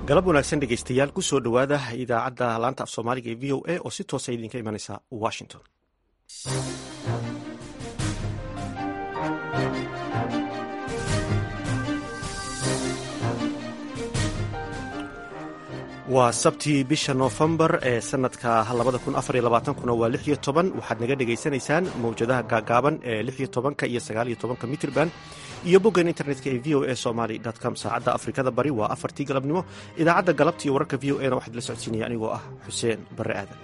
galab wanaagsan dhegeystayaal kusoo dhowaada idaacadda laanta af soomaaliga ee v o a oo si toosa idinka imanaysa washington waa sabtii bisha noofembar ee sanadka kuna waa waxaad naga dhegaysanaysaan mawjadaha gaagaaban ee ka iyo ka mitrban iyo boggan internetka ee v o a somaly com saacadda afrikada bari waa afartii galabnimo idaacadda galabta iyo wararka v o a na waxaad la socodsiinaya anigoo ah xuseen barre aadan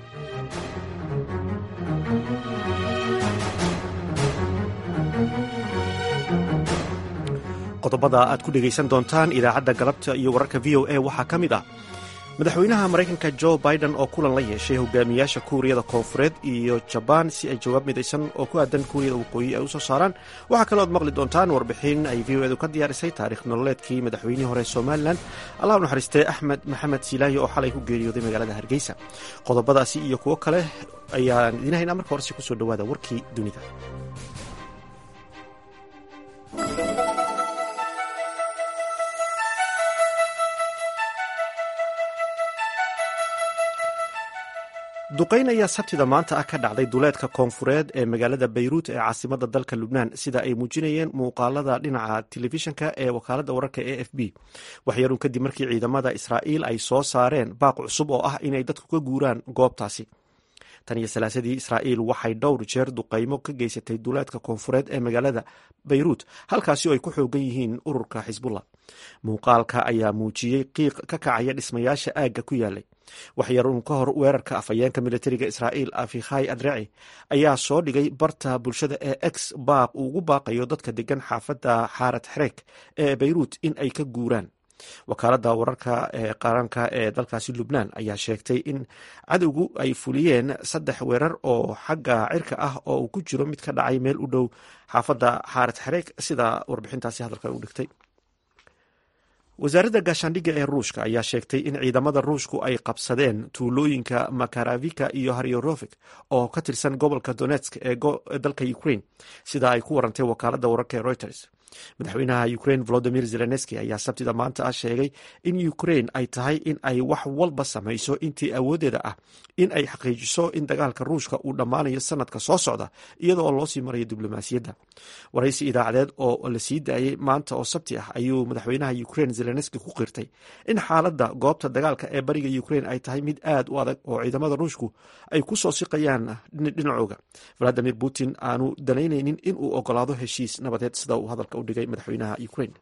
qodobada aad ku dhegaysan doontaan idaacadda galabta iyo wararka v o a waxaa ka mid ah madaxweynaha maraykanka jo biden oo kulan la yeeshay hogaamiyaasha kuuriyada koonfureed iyo jabaan si ay jawaab midaysan oo ku aadan kuuriyada waqooyi ay u soo saaraan waxaa kaloo ad maqli doontaan warbixin ay v o edu ka diyaarisay taarikh nololeedkii madaxweynihii hore somalilan allah u naxariistee axmed maxamed siilaayo oo xalay ku geeriyooday magaalada hargeysa qodobadaasi iyo kuwo kale ayaan idiin haynaa marka horese kusoo dhowaada warkii dunida duqayn ayaa sabtida maanta ah ka dhacday duleedka koonfureed ee magaalada bayruut ee caasimada dalka lubnaan sida ay muujinayeen muuqaalada dhinaca telefishinka ee wakaaladda wararka e f b waxyaruun kadib markii ciidamada israa'iil ay soo saareen baaq cusub oo ah inay dadku ka guuraan goobtaasi tan iyo salaasadii israa'iil waxay dhowr jeer duqaymo ka geysatay duleedka koonfureed ee magaalada bayruut halkaasi oo ay ku xoogan yihiin ururka xisbullah muuqaalka ayaa muujiyey qiiq ka kacaya dhismayaasha aagga ku yaalay waxyaruun ka hor weerarka afhayeenka militariga israa'iil afikhay adreci ayaa soo dhigay barta bulshada ee ex baaq uu ugu baaqayo dadka degan xaafadda xaarat xereek ee bayruut in ay ka guuraan wakaaladda wararka ee qaranka ee dalkaasi lubnaan ayaa sheegtay in cadowgu ay fuliyeen saddex weerar oo xagga cirka ah oo uu ku jiro mid ka dhacay meel u dhow xaafadda xaarat xereek sida warbixintaasi hadalka u dhigtay wasaaradda gaashaandhigga ee ruushka ayaa sheegtay in ciidamada ruushku ay qabsadeen tuulooyinka makaravika iyo haryorofik oo ka tirsan gobolka donetsk ee dalka ukraine sida ay ku warantay wakaaladda wararka ee reuters madaxweynaha ukraine volodimir zelenski ayaa sabtida maanta ah sheegay in ukraine ay tahay in ay wax walba samayso intii awooddeeda ah in ay xaqiijiso in dagaalka ruushka uu dhammaanayo sanadka soo socda iyada oo loosii marayo diblomaasiyadda waraysi idaacadeed oo la sii daayey maanta oo sabti ah ayuu madaxweynaha ukraine zelenski ku qirtay in xaaladda goobta dagaalka ee bariga ukraine ay tahay mid aad u adag oo ciidamada ruushku ay ku soo siqayaan dhinacooga valadimir putin aanu danaynaynin in uu ogolaado heshiis nabadeed sida uu hadalka u dhigay madaxweynaha ukraine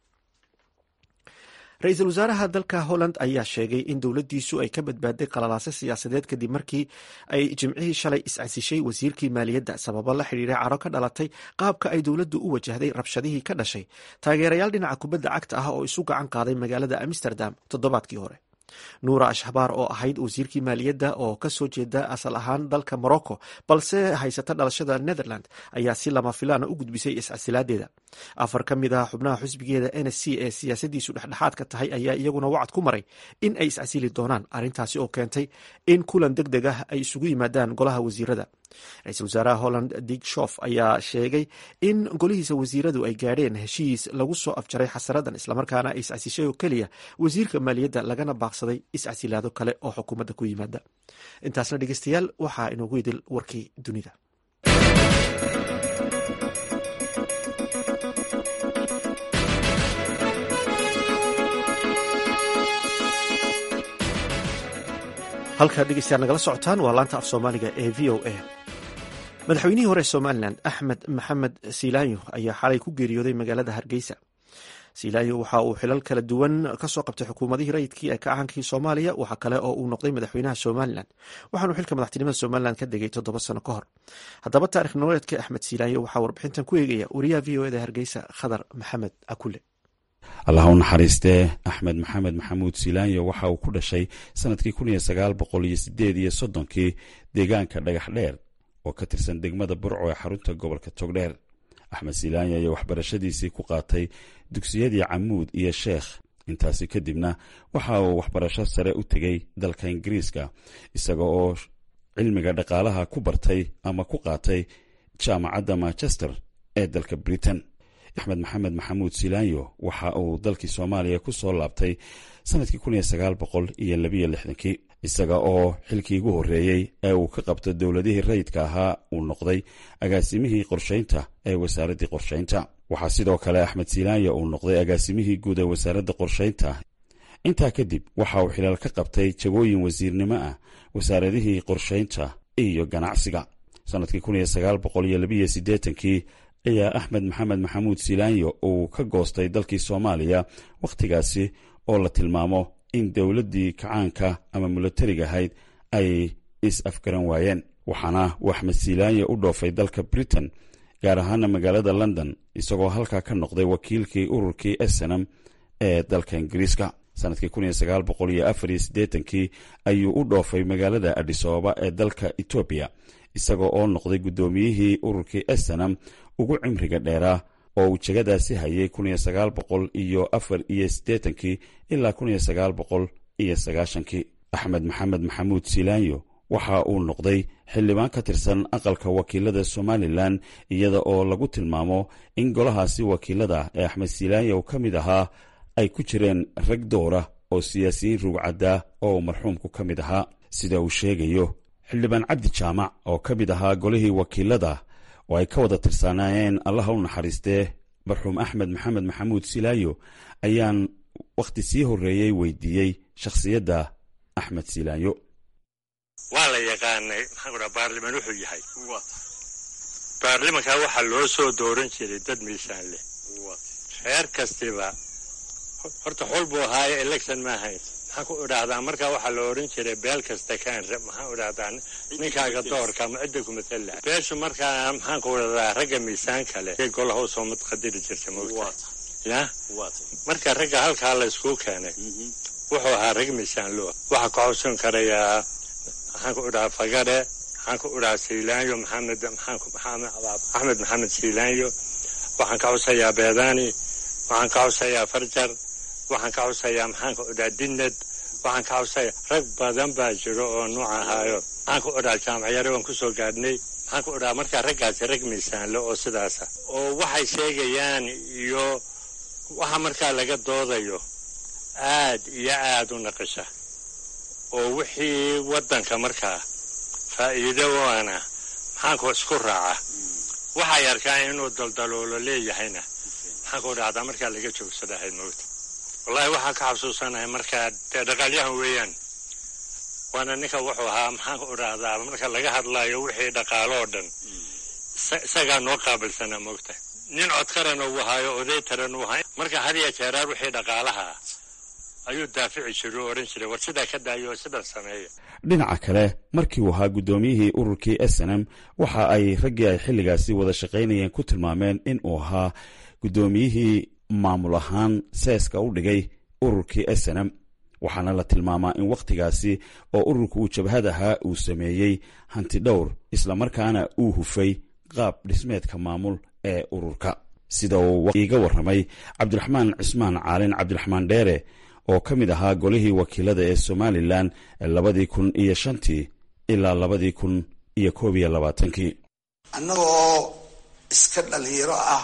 ra-iisul wasaaraha dalka holland ayaa sheegay in dowladdiisu ay ka badbaaday qalalaase siyaasadeed kadib markii ay jimcihii shalay is-casishay wasiirkii maaliyadda sababo la xidhiiray caro ka dhalatay qaabka ay dowladdu u wajahday rabshadihii ka dhashay taageerayaal dhinaca kubadda cagta ah oo isu gacan qaaday magaalada amsterdam toddobaadkii hore nuura ashhabaar oo ahayd wasiirkii maaliyadda oo ka soo jeeda asal ahaan dalka morocco balse haysata dhalashada netherland ayaa si lama filaana u gudbisay iscasilaadeeda afar ka mid ah xubnaha xusbigeeda n s c ee siyaasadiisu dhexdhexaadka tahay ayaa iyaguna wacad ku maray in ay iscasili doonaan arrintaasi oo keentay in kulan deg deg ah ay isugu yimaadaan golaha wasiirada ra-iisul wasaaraha holland dig shof ayaa sheegay in golihiisa wasiiradu ay gaadheen heshiis lagu soo afjaray xasaradan islamarkaana ay iscasishay oo keliya wasiirka maaliyadda lagana baaqsaday iscasilaado kale oo xukuumadda ku yimaada intaasna dhegeystayaal waxaa inoogu idil warkii dunida halkaad dhegeystayaal nagala socotaan waa laanta af soomaaliga ee v o a madaxweynihii hore somalilan axmed maxamed silaanyo ayaa xalay ku geeriyooday magaalada hargeysa silaanyo waxa uu xilal kala duwan kasoo qabtay xukuumadihii rayidkii ee kacankii soomaaliya waxa kale oo uu noqday madaxweynaha somalilan waxaanu xilka madaxtinimada somalilan ka degay toddoba sano ka hor haddaba taarikh nololeedka axmed silaanyo waxaa warbixintan ku eegaya wariyaha v o eda hargeysa khadar maxamed akule allah u naxariistee axmed maxamed maxamuud silaanyo waxa uu ku dhashay sanadkii kun iyo sagaal boqol iyo sideed iyo soddonkii deegaanka dhagax dheer oo ka tirsan degmada burco ee xarunta gobolka togdheer axmed silaanyo ayaa waxbarashadiisii ku qaatay dugsiyadii camuud iyo sheekh intaasi kadibna waxa uu waxbarasho sare u tegey dalka ingiriiska isaga oo cilmiga dhaqaalaha ku bartay ama ku qaatay jaamacadda manchester ee dalka britain axmed maxamed maxamuud silaanyo waxa uu dalkii soomaaliya ku soo laabtay sanadkii kun iyo sagaal boqol iyo labiyo lixdankii isaga oo xilkii ugu horreeyey ee uu ka qabto dowladihii rayidka ahaa uu noqday agaasimihii qorshaynta ee wasaaraddii qorshaynta waxaa sidoo kale axmed silaanya uu noqday agaasimihii guud ee wasaaradda qorshaynta intaa kadib waxa uu xilaal ka qabtay jagooyin wasiirnimo ah wasaaradihii qorshaynta iyo ganacsiga sanadkii kun iyo sagaal boqol iyo labiyo siddeetankii ayaa axmed maxamed maxamuud silaanyo uu ka goostay dalkii soomaaliya wakhtigaasi oo la tilmaamo in dowladdii kacaanka ama milatariga ahayd ay is-afgaran waayeen waxaana uu axmed silaanyo u dhoofay dalka britain gaar ahaana magaalada london isagoo halkaa ka noqday wakiilkii ururkii esenam ee dalka ingiriiska sanadkii kun iyo sagaal boqol iyo afar iyo siddeetankii ayuu u dhoofay magaalada adhisababa ee dalka etoobiya isagoo oo noqday guddoomiyihii ururkii esenam ugu cimriga dheeraa oo uu jegadaasi hayay kun iyo sagaal boqol iyo afar iyo siddeetankii ilaa kun iyo sagaal boqol iyo sagaashankii axmed maxamed maxamuud silaanyo waxa uu noqday xildhibaan ka tirsan aqalka wakiilada somalilan iyada oo lagu tilmaamo in golahaasi wakiilada ee axmed silaanyo ka mid ahaa ay ku jireen rag dowra oo siyaasiyiin rugcaddaa oo uu marxuumku ka mid ahaa sida uu sheegayo xildhibaan cabdi jaamac oo ka mid ahaa golihii wakiilada oo ay ka wada tirsanaayeen allaha u naxariistee marxuum axmed maxamed maxamuud silaayo ayaan wakhti sii horreeyey weydiiyey shakhsiyadda axmed silaayo waa la yaqaanay maxaan ku dhaha baarliman wuxuu yahay baarlimankaa waxaa loo soo dooran jiray dad miisaan leh reer kastiba horta xul buu ahaayo election ma ahayn maxaan ku idhaahdaa markaa waxaa la odhan jiray beel kasta kaan maxaan idhahdaa ninkaaga doorka ama cidda ku matala beeshu markaa maxaan ku idhahdaa ragga miisaan kale golaha usoo madqadiri jirta mogta ya marka ragga halkaa la iskuu keenay wuxuu ahaa rag miisaan loo waxaa ka codsan karayaa maxaan ku idhahaa fagare maxaan ku idhahaa siilaanyo maxamed axmed maxamed siilaanyo waxaan ka codsayaa beedani waxaan ka codsayaa farjar waxaan ka codsayaa maxaan ku idhaha dinad waxaan ka codsayaa rag badan baa jiro oo nuuc ahaayo maxaan ku idhaha jaamacyare waan kusoo gaadhnay maxaan ku idhaha markaa raggaasi rag miisaanle oo sidaasa oo waxay sheegayaan iyo waxa markaa laga doodayo aad iyo aad u naqisha oo wixii waddanka markaa faa'iido waana maxaanku isku raaca waxay arkaan inuu daldaloolo leeyahayna maxaan ku idhahdaa markaa laga joogsadahayd mowta wallaahi waxaa ka xasuusanahay markaa dee dhaqaalyahan weeyaan waana ninka wuxuu ahaa maxaan ku idhaahdaa marka laga hadlaayo wixii dhaqaalo oo dhan isagaa noo qaabilsanaa moogta nin codkarana uu ahaayo oday taran uu ahaa marka had iyo jeeraar wixii dhaqaalaha ayuu daafici jiray oo odhan jiray war sidaa ka daayo oo sidaa sameeya dhinaca kale markii uu ahaa guddoomiyihii ururkii s n m waxa ay raggii ay xilligaasi wada shaqaynayeen ku tilmaameen in uu ahaa guddoomiyihii maamul ahaan seeska u dhigay ururkii s n m waxaana la tilmaamaa in wakhtigaasi oo ururka uu jabhad ahaa uu sameeyey hanti dhowr islamarkaana uu hufay qaab dhismeedka maamul ee ururka sida uu iiga warramay cabdiraxmaan cismaan caalin cabdiraxmaan dheere oo ka mid ahaa golihii wakiilada ee somalilan labadii kun iyo shantii ilaa labadii kun iyo koob iyo labaatankii annaga oo iska dhalinyaro ah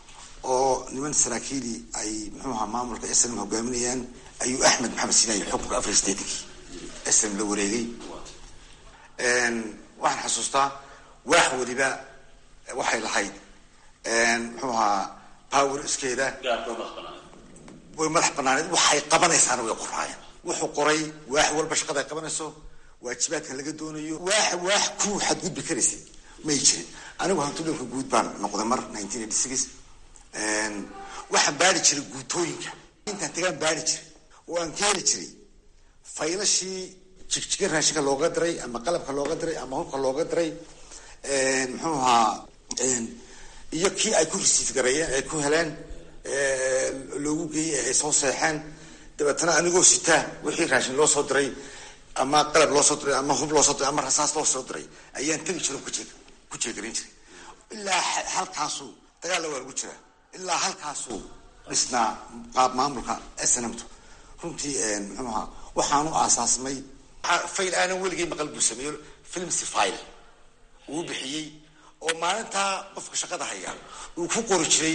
oo niman saraakiilii ay muxuu ahaa maamulka snm hogaaminayaan ayuu axmed maxamed sinaayi xukunka afar sideetankii snm la wareegay waxaan xasuustaa waax weliba waxay lahayd muxuu ahaa power iskeeda way madax banaaneed waxay qabanaysaana way qoraayeen wuxuu qoray waax walba shaqada ay qabanayso waajibaadkan laga doonayo waax waax ku xadgudbi karaysay may jirin anigu hantudhowrka guud baan noqday mar nineteen eighty six waxaan baari jiray guutooyinka intaan tagaan baari jiray oo aan keeni jiray faylashii jigjiga raashinka looga diray ama qalabka looga diray ama hubka looga diray muxuu ahaa iyo kii ay ku resiif gareeyeen ay ku heleen loogu geeyey ay soo seexeen dabeetana anigoo sitaa wixii raashin loo soo diray ama qalab loo soo diray ama hub loo soo diray ama rasaas loo soo diray ayaan tegi jiro ku jeegarin jiray ilaa halkaasu dagaalla waa lagu jiraa ilaa halkaasuu dhisnaa qaab maamulka snmtu runtii muxuu ahaa waxaanu aasaasmay fayl aanan weligay maqal buu sameeyo filmsi file uu bixiyey oo maalintaa qofka shaqada haya uu ku qori jiray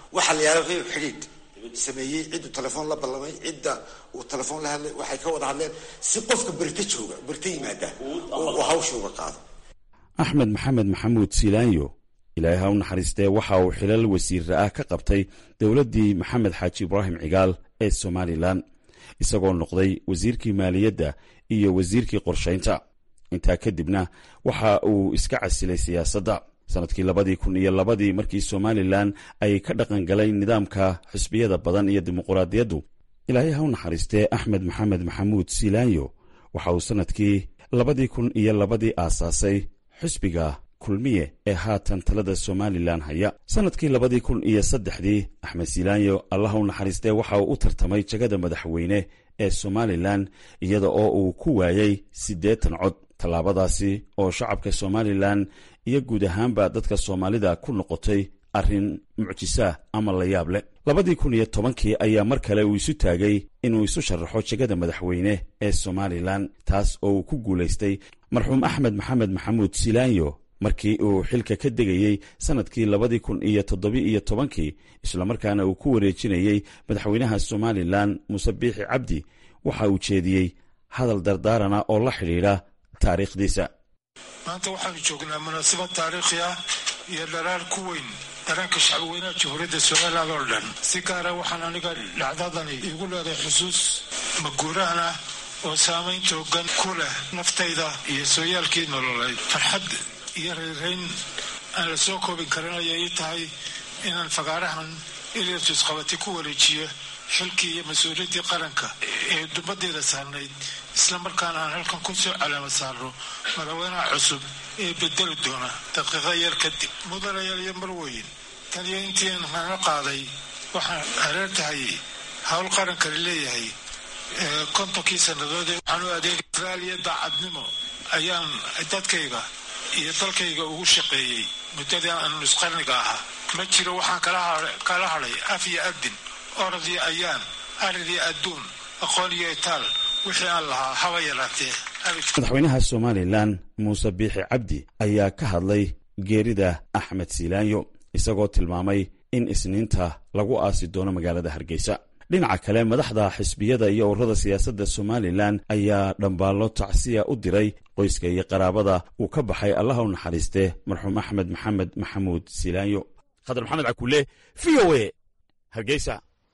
waxaa la yaala wuxuu xidhiidh sameeyey cidduu telefoon la ballamay cidda uu telefoon la hadlay waxay ka wada hadleen si qofka berita jooga berita yimaada uu hawsha uga qaado axmed maxamed maxamuud siilaanyo ilaahay ha u naxariistee waxa uu xilal wasiirra ah ka qabtay dowladdii maxamed xaaji ibraahim cigaal ee somalilan isagoo noqday wasiirkii maaliyadda iyo wasiirkii qorshaynta intaa kadibna waxa uu iska casilay siyaasadda sannadkii labadii kun iyo labadii markii somalilan ay ka dhaqan galeen nidaamka xisbiyada badan iyo dimuquraadiyaddu ilaahay ha u naxariistee axmed maxamed maxamuud siilaanyo waxa uu sannadkii labadii kun iyo labadii aasaasay xisbiga kulmiye ee haatan talada somalilan haya sannadkii labadii kun iyo saddexdii axmed siilaanyo allah u naxariistee waxa uu u tartamay jagada madaxweyne ee somalilan iyada oo uu ku waayey siddeetan cod tallaabadaasi oo shacabka somalilan iyo guud ahaanba dadka soomaalida ku noqotay arrin mucjisaah ama la yaab leh labadii kun iyo tobankii ayaa mar kale uu isu taagay inuu isu sharaxo jegada madaxweyne ee somalilan taas oo uu ku guulaystay marxuum axmed maxamed maxamuud silaanyo markii uu xilka ka degayey sannadkii labadii kun iyo toddobi iyo tobankii islamarkaana uu ku wareejinayey madaxweynaha somalilan muuse biixi cabdi waxa uu jeediyey hadal dardaarana oo la xidhiidha taariikhdiisa maanta waxaanu joognaa munaasabad taariikhi ah iyo dharaar ku weyn daranka shacbweynaha jamhuuriyadda somalilan oo dhan si gaara waxaan aniga dhacdadani iigu leedahay xusuus maguuraan ah oo saamayn toogan ku leh naftayda iyo sooyaalkii nololeed farxad iyo reerayn aan la soo koobin karin ayay ii tahay inaan fagaarahan ilirtus qabati ku wareejiyo xilkii iyo mas-uuliyaddii qaranka ee dumadeeda saarnayd islamarkaana aan halkan ku soo calaamad saarno madaxweynaha cusub ee bedeli doona daqiiqa yar kadib mudanayaal iyo marweyn taniyo intiin hana qaaday waxaan hareer tahay howl qarankani leeyahay kontonkii sannadood ee waxaan u adeegay israaliya daacadnimo ayaan dadkayga iyo dalkayga ugu shaqeeyey muddadii aan nusqarniga ahaa ma jiro waxaan kala hadhay af iyo adin orad iyo ayaan arid iyo adduun aqoon iyo itaal wixii aan lahaa haba yaraatee madaxweynaha somalilan muuse biixi cabdi ayaa ka hadlay geerida axmed siilaanyo isagoo tilmaamay in isniinta lagu aasi doono magaalada hargeysa dhinaca kale madaxda xisbiyada iyo ururada siyaasadda somalilan ayaa dhambaallo tacsiya u diray qoyska iyo qaraabada uu ka baxay allaha u naxariistee marxuum axmed maxamed maxamuud siilaanyo khadar maxamed cakuule v o e hargeysa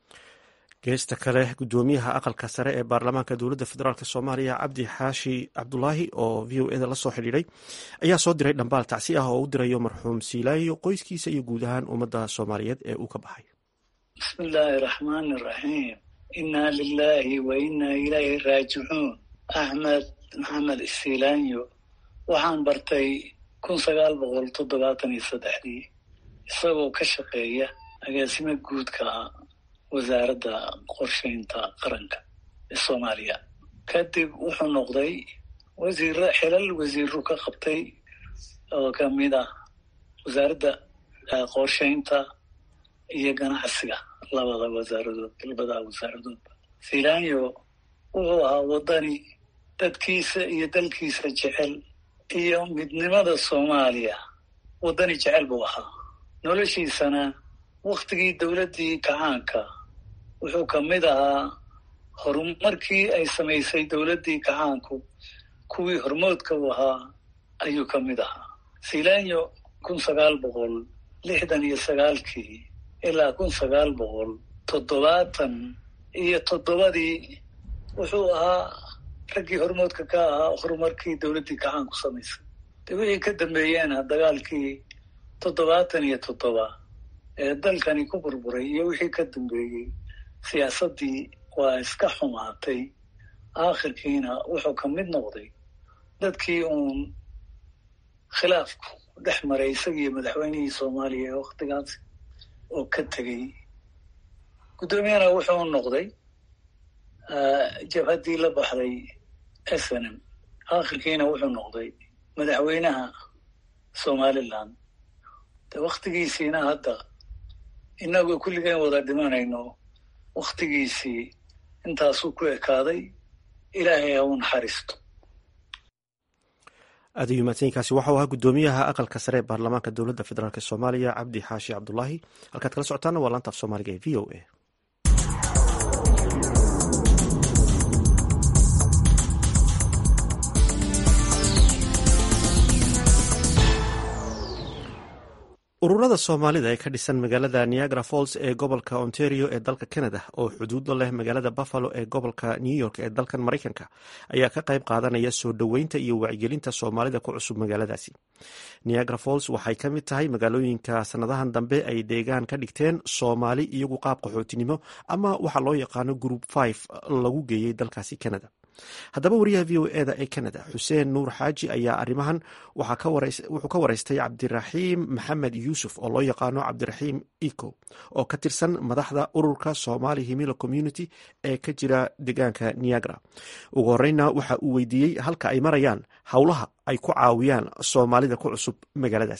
geesta kale gudoomiyaha aqalka sare ee baarlamaanka dowladda federaalk soomaaliya cabdi xaashi cabdulaahi oo v o eda la soo xidhiidhay ayaa soo diray dhambaal tacsi ah oo u dirayo marxuum siilaanyo qoyskiisa iyo guud ahaan ummadda soomaaliyeed ee uu ka baxay bismi illaahi raxmaani raxiim innaa lilaahi wa innaa ilayhi raajicuun axmed maxamed isiilaanyo waxaan bartay kun sagaal boqol toddobaatan iyo saddexdii isagoo ka shaqeeya agaasimo guudka wasaaradda qorshaynta qaranka ee soomaaliya kadib wuxuu noqday wasiiro xilal wasiiru ka qabtay oo kamid ah wasaaradda qorshaynta iyo ganacsiga labada wasaaradood labada wasaaradoodba filaanyo wuxuu ahaa waddani dadkiisa iyo dalkiisa jecel iyo midnimada soomaaliya waddani jecel buu ahaa noloshiisana waktigii dowladdii kacaanka wuxuu ka mid ahaa horumarkii ay samaysay dowladdii kacaanku kuwii hormoodka u ahaa ayuu ka mid ahaa filaanyo kun sagaal boqol lixdan iyo sagaalkii ilaa kun sagaal boqol toddobaatan iyo toddobadii wuxuu ahaa raggii hormoodka ka ahaa horumarkii dowladdii kacaanku samaysay de wixii ka dambeeyeena dagaalkii toddobaatan iyo toddoba ee dalkani ku burburay iyo wixii ka dambeeyey siyaasaddii waa iska xumaatay aakhirkiina wuxuu ka mid noqday dadkii uun khilaafku dhex maray isagiiyo madaxweynihii soomaaliya ee waktigaas oo ka tegey guddoomiyana wuxuu noqday jabhaddii la baxday s n m aakhirkiina wuxuu noqday madaxweynaha somaliland de waktigiisiina hadda inagoo kulligeen wada dhimanayno waktigiisii intaasuu ku ekaaday ilaahay ha u naxariisto aad ayuu mahadsanyiinkaasi waxau ahaa guddoomiyaha aqalka sare ee baarlamaanka dowladda federaalk soomaaliya cabdi xaashi cabdulaahi halkaad kala socotaana waa laanta af soomaaliga ee v o a ururada soomaalida ee ka dhisan magaalada niagara falls ee gobolka ontario ee dalka canada oo xuduudo leh magaalada buffalo ee gobolka new york ee dalkan maraykanka ayaa ka qayb qaadanaya soo dhoweynta iyo wacyigelinta soomaalida ku cusub magaaladaasi niagara falls waxay ka mid tahay magaalooyinka sanadahan dambe ay deegaan ka dhigteen soomaali iyagu qaab qaxootinimo ama waxaa loo yaqaano group five lagu geeyey dalkaasi canada haddaba wariyaha v o eda ee canada xuseen nuur xaaji ayaa arrimahan wuxuu ka wareystay cabdiraxiim maxamed yuusuf oo loo yaqaano cabdiraxiim eco oo ka tirsan madaxda ururka somali himilo community ee ka jira deegaanka niagara ugu horeyna waxa uu weydiiyey halka ay marayaan howlaha ay ku caawiyaan soomaalida ku cusub magaaladaas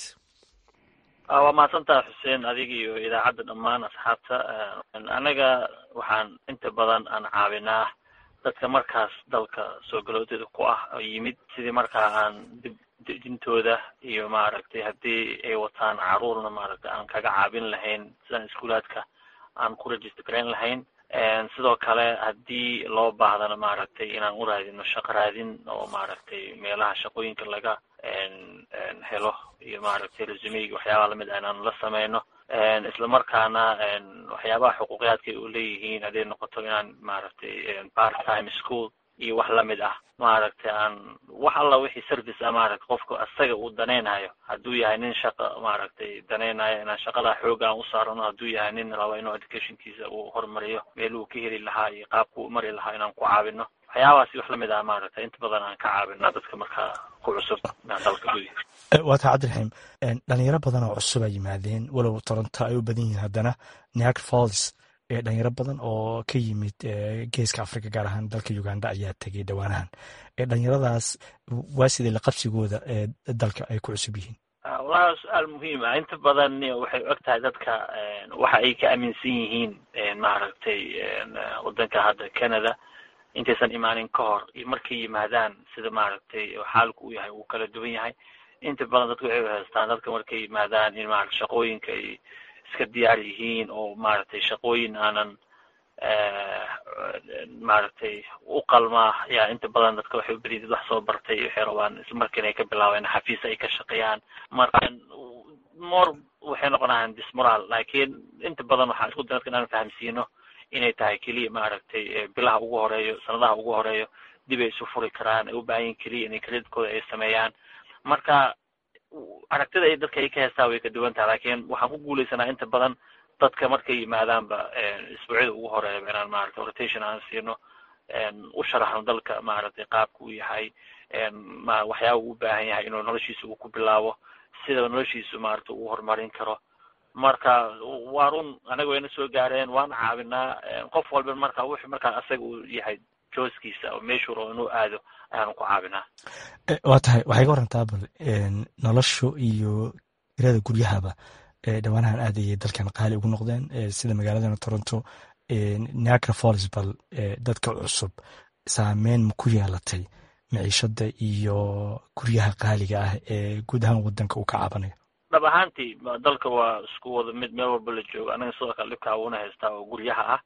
waa mahadsantaha xuseen adiga iyo idaacadda dhammaan asxaabta anaga waxaan inta badan aan caawinaa dadka markaas dalka soo galoodeeda ku ah oo yimid sidii markaa aan dib dejintooda iyo maaragtay haddii ay wataan caruurna maaragtay aan kaga caabin lahayn sidaan iskuulaadka aan ku register garayn lahayn sidoo kale haddii loo baahdana maaragtay inaan u raadino shaqo raadin oo maaragtay meelaha shaqooyinka laga helo iyo maaragtay resumeyga waxyaabaha lamid ah inaan la sameyno isla markaana waxyaabaha xuquuqiyaadka ay u leeyihiin hadday noqoto inaan maaragtay part time school iyo wax lamid ah maaragtay aan wax alla wixii service ah maaragtay qofka asaga uu danaynayo hadduu yahay nin shaqa maaragtay danaynayo inaan shaqada xooga aan u saarano hadduu yahay nin raba inuu educationkiisa uu horumariyo meel uu ka heli lahaa iyo qaabka u mari lahaa inaan ku caawino waxyaabahaasi wax lamid ah maaragtay inta badan aan ka caawina dadka markaa ku cusub dalka gudihiisa waa taa cabdiraxiim dhalinyaro badan oo cusub ay yimaadeen walow toronto ay u badan yihiin haddana niagara falls dhalinyaro badan oo ka yimid geeska africa gaar ahaan dalka uganda ayaa tegay dhowaanahan dhalinyaradaas waa sidee laqabsigooda ee dalka ay ku cusub yihiin wallahi su-aal muhiim ah inta badan waxay og tahay dadka waxa ay ka aaminsan yihiin maaragtay wadanka hadda canada intaysan imaanin ka hor iyo markay yimaadaan sida maaragtay xaalku u yahay uu kala duwan yahay inta badan dadka waxay haystaan dadka markay yimaadaan in maarata shaqooyinka ay iska diyaar yihiin oo maaragtay shaqooyin aanan maaragtay u qalmaa yaa inta badan dadka waxay ubadiyid wax soo bartay waxay rabaan ismarka inay ka bilaabeen xafiis ay ka shaqeeyaan marka mor waxay noqonayaan dismoral laakiin inta badan waxaan isku day dadka inaan fahamsiino inay tahay keliya maaragtay bilaha ugu horeeyo sanadaha ugu horeeyo dib ay isu furi karaan ay u baahan yihin keliya inay kredidkooda ay sameeyaan marka aragtida ay dadka ay ka heestaa way ka duwan tahay laakiin waxaan ku guuleysanaa inta badan dadka markay yimaadaanba isbuucyada ugu horeeyaba inaan maaragtay rotation aan siino u sharaxno dalka maaragtay qaabka uu yahay waxyaaba uu u baahan yahay inuu noloshiisa uu ku bilaabo sida noloshiisu maaragtay uu horumarin karo marka waa run anaga wayna soo gaareen waan caawinaa qof walba marka wuxuu markaa asaga uu yahay jooskiisa oo meeshuu rabo inuu aado ayaanu ku caawinaa waa tahay waxay ka warantaa bal noloshu iyo kirada guryahaba dhowaanahan aad ayay dalkan qaali ugu noqdeen sida magaaladana toronto niagara falls bal dadka cusub saameyn ma ku yeelatay miciishada iyo guryaha qaaliga ah ee guud ahaan wadanka uu ka caabanayo dhab ahaantii dalka waa isku wada mid meel walba la joogo anaga sidoo kale dhibkaa uuna haystaa oo guryaha ah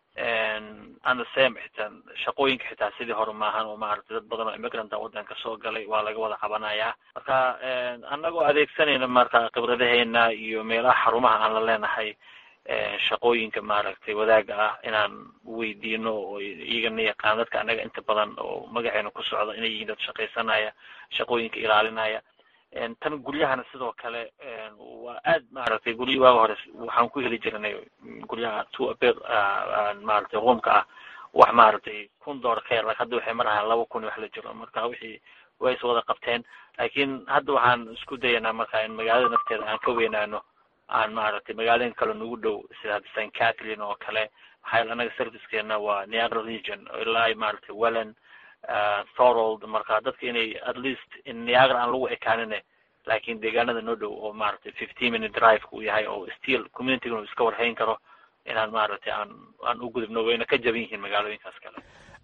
ana sem xitaa shaqooyinka xitaa sidii hore maahan oo maaragtay dad badan oo immigranta wadanka soo galay waa laga wada cabanayaa marka anagoo adeegsanayna marka khibradaheena iyo meelaha xarumaha aan la leenahay shaqooyinka maaragtay wadaaga ah inaan weydiino oo iyagana yaqaan dadka anaga inta badan oo magaceena ku socda inay yihiin dad shaqaysanaya shaqooyinka ilaalinaya tan guryahana sidoo kale waa aad maaragtay guryo waaga hore waxaan ku heli jirnay guryaha two abed maaragtay roomka ah wax maaragtay kun dollar ka yar lak hadda waxay marahaan laba kun wax la jiro marka wixii way is wada qabteen laakiin hadda waxaan isku dayanaa marka in magaalada nafteeda aan ka weynaano aan maaragtay magaalooyin kale nagu dhow sida hadda st catherine oo kale maxaa yaele anaga servicekeena waa niagara region ilaa maaragtay welland thorold marka dadka inay at least in niagara aan lagu ekaanine laakiin deegaanada noo dhow oo maaragtay fifteen minute drive uu yahay oo still communitygana uu iska warhayn karo inaan maaragtay aan aan u gudubno wayna ka jaban yihiin magaalooyinkaas kale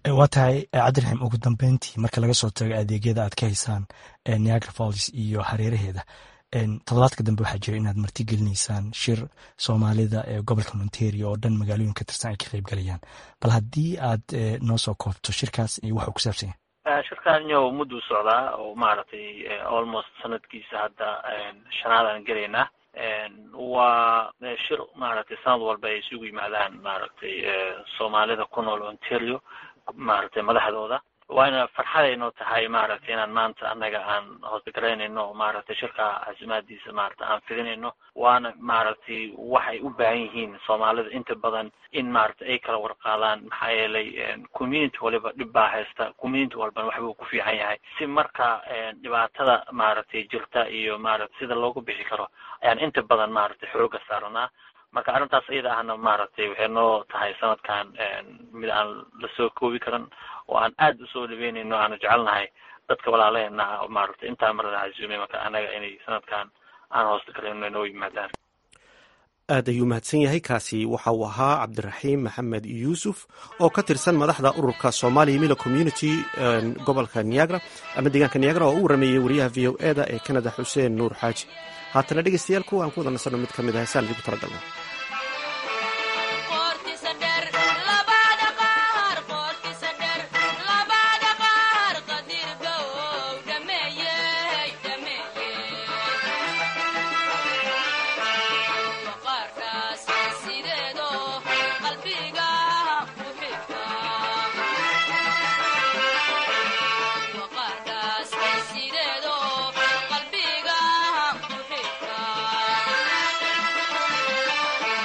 waa tahay cabdiraxiim ugu dambeyntii marka laga soo tago adeegyada aad ka haysaan niagara falls iyo hareeraheeda toddobaadka dambe waxaa jira inaad martigelinaysaan shir soomaalida ee gobolka ontario oo dhan magaalooyin ka tirsan ay ka qeyb galayaan bal haddii aad noo soo koobto shirkaas iyo waxuu ku saabsan yahay shirkan yo mudduu socdaa oo maaragtay almost sanadkiisa hadda shanaadaan gelaynaa waa shir maaragtay sanad walba ay isugu yimaadaan maaragtay soomaalida ku nool ontario maaragtay madaxdooda waana farxadaynoo tahay maaragtay inaan maanta annaga aan hoosgaraynayno maaragtay shirka casimaadiisa maaragtay aan fidinayno waana maaragtay waxay u baahan yihiin soomaalida inta badan in maaragtay ay kala warqaadaan maxaa yeelay community waliba dhib baa haysta community walbana waxbuu ku fiican yahay si marka dhibaatada maaragtay jirta iyo maaragtay sida loogu bixi karo ayaan inta badan maaragtay xooga saaranaa marka arrintaas iyada ahna maaragtay waxay noo tahay sanadkan mid aan lasoo koobi karan oo aan aad usoo dhaweynayno aanu jecelnahay dadka walaalaheena maaragtay intaa marada casuumay marka annaga inay sanadkan aan hoosta galayno noo yimaadaan aad ayuu mahadsan yahay kaasi waxa uu ahaa cabdiraxiim maxamed yuusuf oo ka tirsan madaxda ururka somalia mila community gobolka niagra ama deegaanka niagra oo u warameeyey wariyaha v o eda ee canada xuseen nuur xaaji haatana dhegeystayaal kuwa aan ku wada nasanno mid ka mid ah heesaan idigu talagalna qalbiga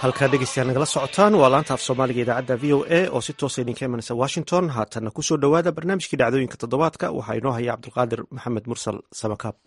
halkaa dhegeystayaal nagala socotaan waa laanta af soomaaliga idaacadda v o a oo si toosa idinka imanaysa washington haatanna kusoo dhowaada barnaamijkii dhacdooyinka toddobaadka waxaa inoo haya cabdulqaadir maxamed mursal samakaab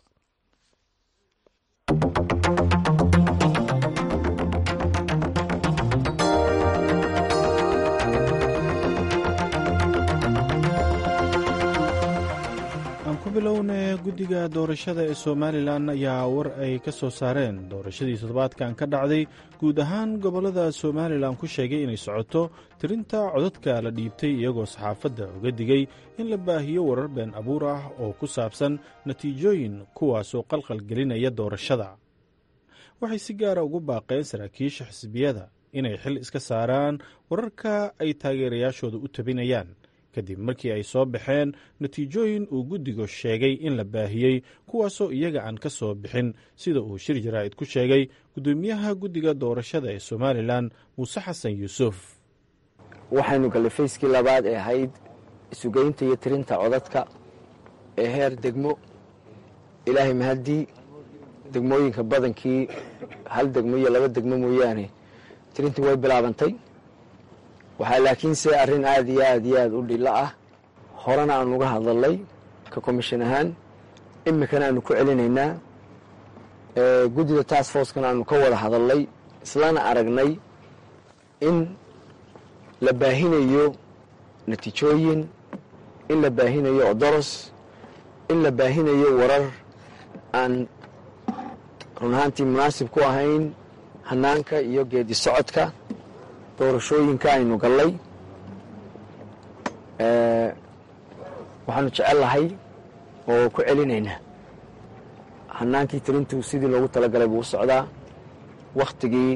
ku bilowna guddiga doorashada ee somalilan ayaa war ay ka soo saareen doorashadii toddobaadkan ka dhacday guud ahaan gobollada somalilan ku sheegay inay socoto tirinta codadka la dhiibtay iyagoo saxaafadda uga digay in la baahiyo warar been abuur ah oo ku saabsan natiijooyin kuwaasoo qalqal gelinaya doorashada waxay si gaara ugu baaqeen saraakiisha xisbiyada inay xil iska saaraan wararka ay taageerayaashooda u tabinayaan kadib markii ay soo baxeen natiijooyin uu guddigu sheegay in la baahiyey kuwaasoo iyaga aan ka soo bixin sida uu shir jaraa'id ku sheegay guddoomiyaha guddiga doorashada ee somalilan muuse xasan yuusuf waxaynu gallay fayskii labaad ee ahayd isugeynta iyo tirinta codadka ee heer degmo ilaahay mahaddii degmooyinka badankii hal degmo iyo laba degmo mooyaane tirintii way bilaabantay waxaa laakiinse arrin aad iyo aad iyo aad u dhilo ah horena aanu uga hadalnay ka commishin ahaan iminkana aanu ku celinaynaa guddida task forcekana aanu ka wada hadalnay islana aragnay in la baahinayo natiijooyin in la baahinayo odoros in la baahinayo warar aan run ahaantii munaasib ku ahayn hanaanka iyo geedi socodka doorashooyinka aynu gallay waxaanu jecel lahay oo ku celinaynaa hanaankii tirintu sidii loogu talagalay buu u socdaa wakhtigii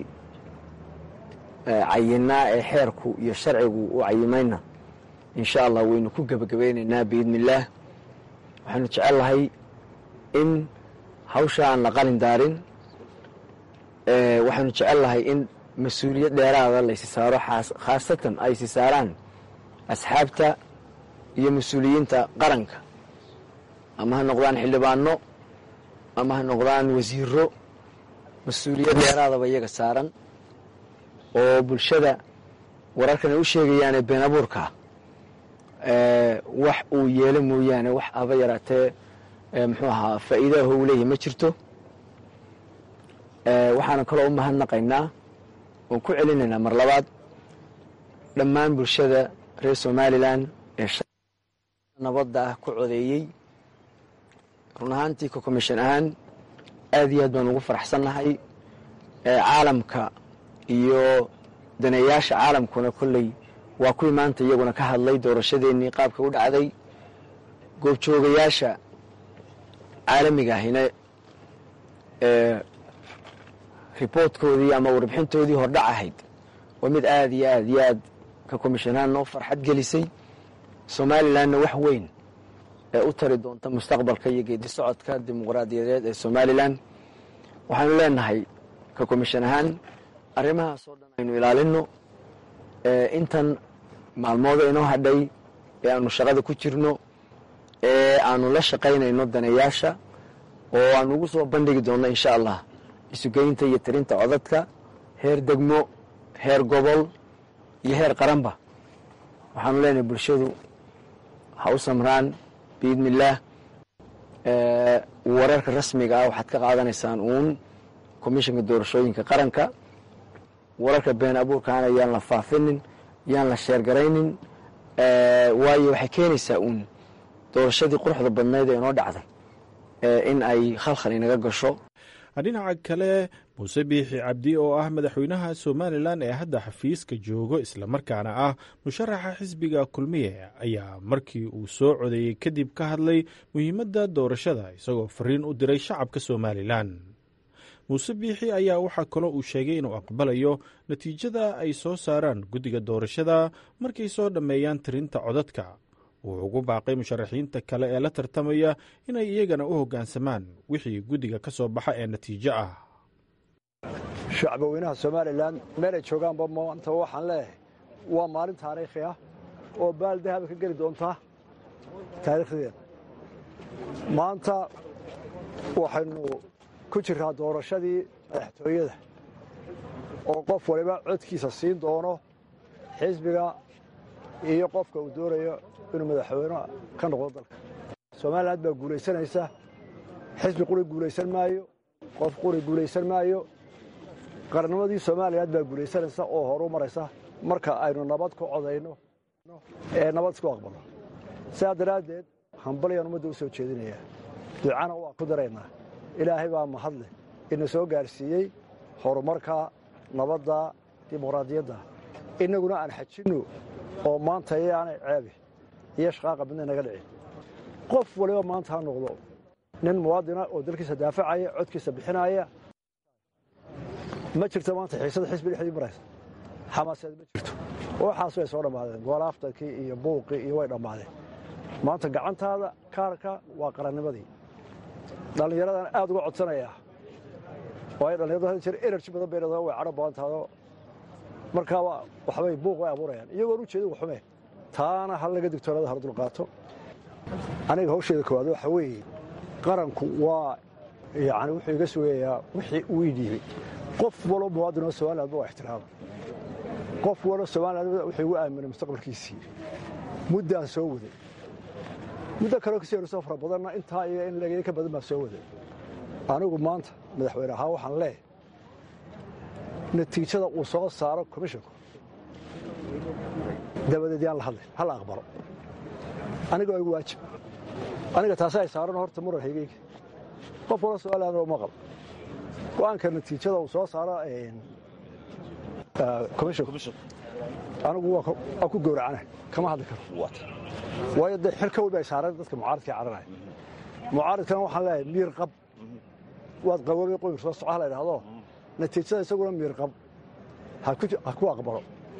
cayinaa ee xeerku iyo sharcigu u cayimayna insha allah waynu ku gebagabeynaynaa biidni illaah waxaanu jecel lahay in hawsha aan la qalin daarin waxaanu jecel lahay in mas-uuliyad dheeraada laysi saaro khaasatan ay si saaraan asxaabta iyo mas-uuliyiinta qaranka ama ha noqdaan xildhibaano ama ha noqdaan wasiiro mas-uuliyad dheeraadaba iyaga saaran oo bulshada wararkan ay u sheegayaane been abuurka wax uu yeelo mooyaane wax aba yaraatee muxuu ahaa faa'iidaho uu leeyahay ma jirto waxaana kaloo u mahadnaqaynaa oon ku celinaynaa mar labaad dhammaan bulshada reer somalilan ee nabadda ah ku codeeyey run ahaantii ka commishin ahaan aad iyo aad baan ugu faraxsannahay caalamka iyo daneeyaasha caalamkuna kolley waa kuwii maanta iyaguna ka hadlay doorashadeennii qaabka u dhacday goobjoogayaasha caalamiga ahina riboortkoodii ama warbixintoodii hordhac ahayd waa mid aad iyo aad iyo aad ka commishonahaan noo farxad gelisay somalilanna wax weyn ee u tari doonta mustaqbalka iyo geedi socodka dimuqraadiyadeed ee somalilan waxaanu leenahay ka commishin ahaan arrimahaas oo dhan aynu ilaalino intan maalmooda inoo hadhay ee aanu shaqada ku jirno ee aanu la shaqaynayno daneeyaasha oo aanu ugu soo bandhigi doonno insha allah isugeynta iyo tirinta codadka heer degmo heer gobol iyo heer qaranba waxaanu leenahay bulshadu ha u samraan biidni illaah wararka rasmiga ah waxaad ka qaadanaysaan uun komishinka doorashooyinka qaranka wararka been abuurkaana yaan la faafinin yaan la sheergaraynin waayo waxay keenaysaa uun doorashadii quruxda badnayd ee inoo dhacday in ay khalkhal inaga gasho dhinaca kale muuse biixi cabdi oo ah madaxweynaha somalilan ee hadda xafiiska joogo islamarkaana ah musharaxa xisbiga kulmiye ayaa markii uu soo codeeyey kadib ka hadlay muhiimadda doorashada isagoo fariin u diray shacabka somalilan muuse biixi ayaa waxaa kaloo uu sheegay inuu aqbalayo natiijada ay soo saaraan guddiga doorashada markay soo dhammeeyaan tirinta codadka wuxuu ugu baaqay musharaxiinta kale ee la tartamaya inay iyagana u hoggaansamaan wixii guddiga ka soo baxa ee natiijo ah shacbaweynaha somalilan meelay joogaanba maanta waxaan leeyahay waa maalin taariikhi ah oo baal dahaba ka geli doonta taariikhdeeda maanta waxaynu ku jiraa doorashadii madaxtooyada oo qof waliba codkiisa siin doono xisbiga iyo qofka uu doonayo inuu madaxweyne ka noqdo dalka somalilan baa guulaysanaysa xisbi quri guulaysan maayo qof quri guulaysan maayo qarannimadii somalilan baa guulaysanaysa oo horu maraysa marka aynu nabad ku codayno ee nabad isku aqbalno sidaa daraaddeed hambalyaan ummadda u soo jeedinayaa ducana waa ku daraynaa ilaahay baa mahadleh ina soo gaarsiiyey horumarka nabadda dimuqraadiyadda innaguna aan xajinno oo maanta yaanay ceebi iyo shaqaaqa midna naga dhicin qof waliba maanta ha noqdo nin muwaadina oo dalkiisa daafacaya codkiisa bixinaya ma jirto maanta xiisada xisbi dhexdii maraysa xamaaseed ma jirto waxaas way soo dhammaadeen goolaaftankii iyo buuqii iyo way dhammaadeen maanta gacantaada kaarka waa qarannimadii dhallinyaradan aad uga codsanayaa waayo dhallinyaradu had jeer energy badan bay leedahay way cadho badan tahayoo markaaba waxbay buuq way abuurayaan iyagoon u jeedin waxume taana hal laga digtoonada hal dulqaato aniga hawsheeda koowaad waxa weeye qaranku waa yani wuxuu iga sugayaa wixii uu ii dhiibay qof walo muwaadin oo somalilandba waa ixtiraama qof walo somaliland wuxuu igu aaminay mustaqbalkiisii muddaan soo waday muddo kaleo kasii horeyso fara badanna intaa iyo in laga ka badan baan soo waday anigu maanta madaxweyne ahaan waxaan leeyahay natiijada uu soo saaro komishinku dabadeed yaan la hadlay hala aqbalo aniga waa igu waajib aniga taasi ay saaran horta muran haygeyga qof walo somaliland uma qabo go-aanka natiijada uu soo saaro komishinku anigu waa ku gowracana kama hadli karo waayo dee xil ka weyn bay saareen dadka mucaaridkai caranaya mucaaridkana waxaan leeyahay miir qab waad qaboobay qoyr soo soco hala idhahdo natiijada isaguna miir qab ha ku aqbalo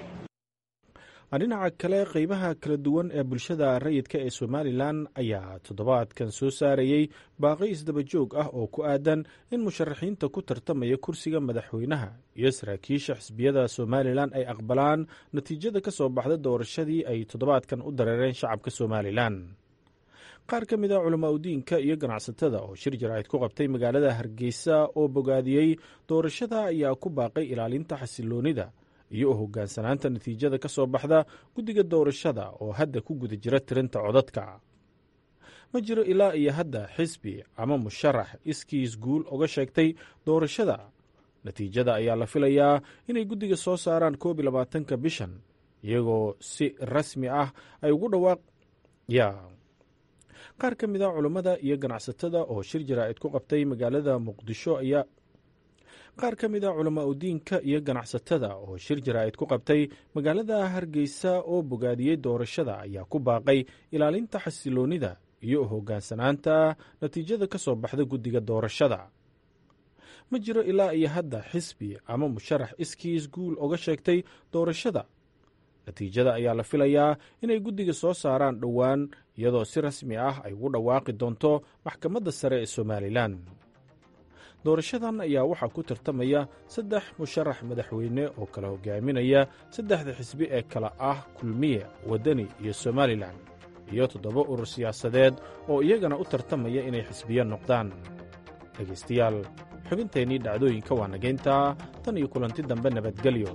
dhinaca kale qeybaha kala duwan ee bulshada rayidka ee somalilan ayaa toddobaadkan soo saarayey baaqi isdabajoog ah oo ku aadan in musharaxiinta ku tartamaya kursiga madaxweynaha iyo saraakiisha xisbiyada somalilan ay aqbalaan natiijada ka soo baxda doorashadii ay toddobaadkan u dareereen shacabka somalilan qaar ka mid a culamaa udiinka iyo ganacsatada oo shir jaraa'id ku qabtay magaalada hargeysa oo bogaadiyey doorashada ayaa ku baaqay ilaalinta xasiloonida iyo u hoggaansanaanta natiijada ka soo baxda guddiga doorashada oo hadda ku guda jira tirinta codadka ma jiro ilaa iyo hadda xisbi ama musharax iskiis guul oga sheegtay doorashada natiijada ayaa la filayaa inay guddiga soo saaraan koob iyo labaatanka bishan iyagoo si rasmi ah ay ugu dhawaaq ya qaar ka mid a culammada iyo ganacsatada oo shir jaraa'id ku qabtay magaalada muqdisho ayaa qaar ka mid a culamaa udiinka iyo ganacsatada oo shir jaraa'id ku qabtay magaalada hargeysa oo bogaadiyey doorashada ayaa ku baaqay ilaalinta xasiloonnida iyo u hoggaansanaanta natiijada ka soo baxda guddiga doorashada ma jiro ilaa iyo hadda xisbi ama musharax iskiis guul oga sheegtay doorashada natiijada ayaa la filayaa inay guddiga soo saaraan dhowaan iyadoo si rasmi ah ay ugu dhawaaqi doonto maxkamadda sare ee somalilan doorashadan ayaa waxaa ku tartamaya saddex musharax madaxweyne oo kala hogaaminaya saddexda xisbi ee kala ah kulmiye waddani iyo somalilan iyo toddoba urur siyaasadeed oo iyagana u tartamaya inay xisbiyo noqdaan dhegaystayaal xubinteennii dhacdooyinka waa nagayntaa tan iyo kulanti dambe nabadgelyo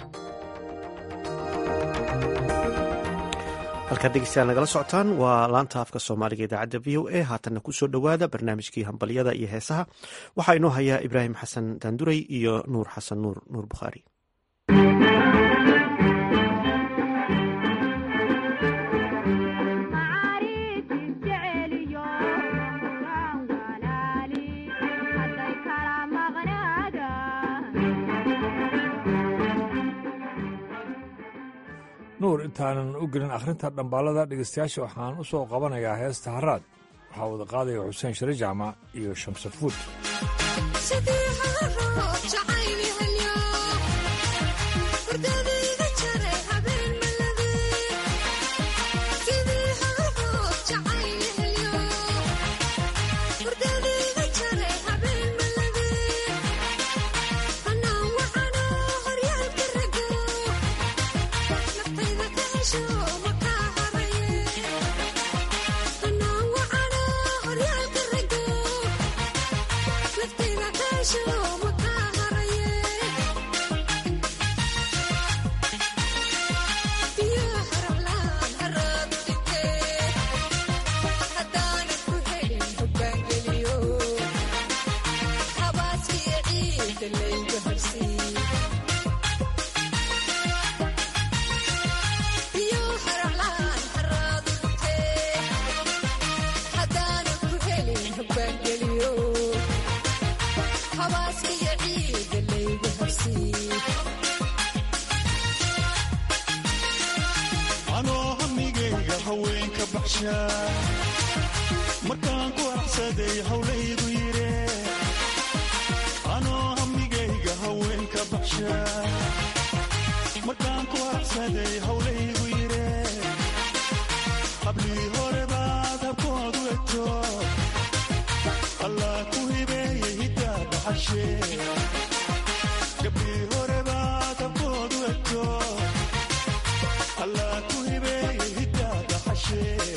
halkaad dhegeystayaal nagala socotaan waa laanta afka soomaaliga idaacadda v o a haatanna ku soo dhowaada barnaamijkii hambalyada iyo heesaha waxaa inoo hayaa ibraahim xasan daanduray iyo nuur xasan nuur nuur bukhaari nuur intaanan u gelin akhrinta dhambaalada dhegaystayaasha waxaan u soo qabanayaa heesta haraad waxaa wada qaadaya xuseen shire jaamac iyo shamsafuud Sure. baxshaa markaan ku axsaday hawlaygu yire anoo hamigayga haweenka baxshaa markaan ku axsaday hawlaygu yire hablii hore baad habkoodu egto allah ku hibeeye hiddaa dhaxashee gabdhii hore baad habkoodu egto allah ku hibeeye hiddaa dhaxashee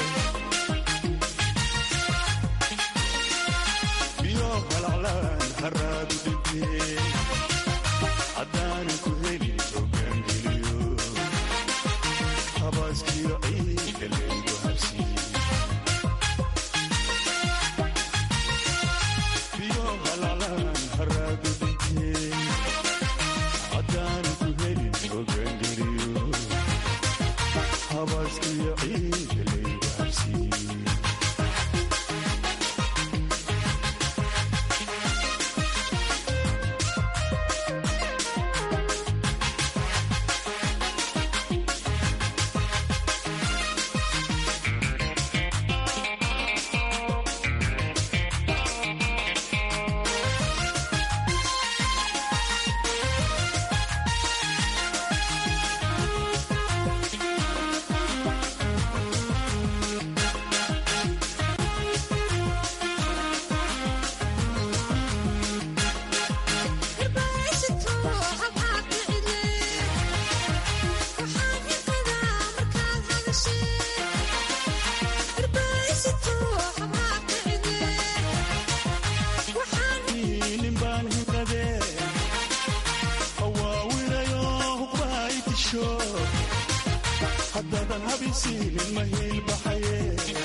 biyo halaclaan haraadu dhintee haddaanan ku helin hogaangeliyo habaaskiyo ciida laygu habsiiye biyo halaclaan haraadu dhintee haddaanan ku helin hogaangeliyo habaaskiyo ciida laygu habsiiye nin baan hinqadee hawaawilayo huqbaay disho haddaadan habisiinin ma hiilbaxaye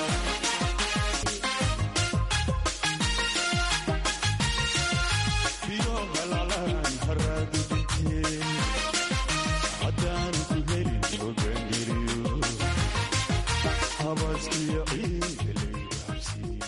biyo halaclaan haraadu dhintee haddaan ku helin hogaangeliyo habaaskiyo ciida laygu habsiiye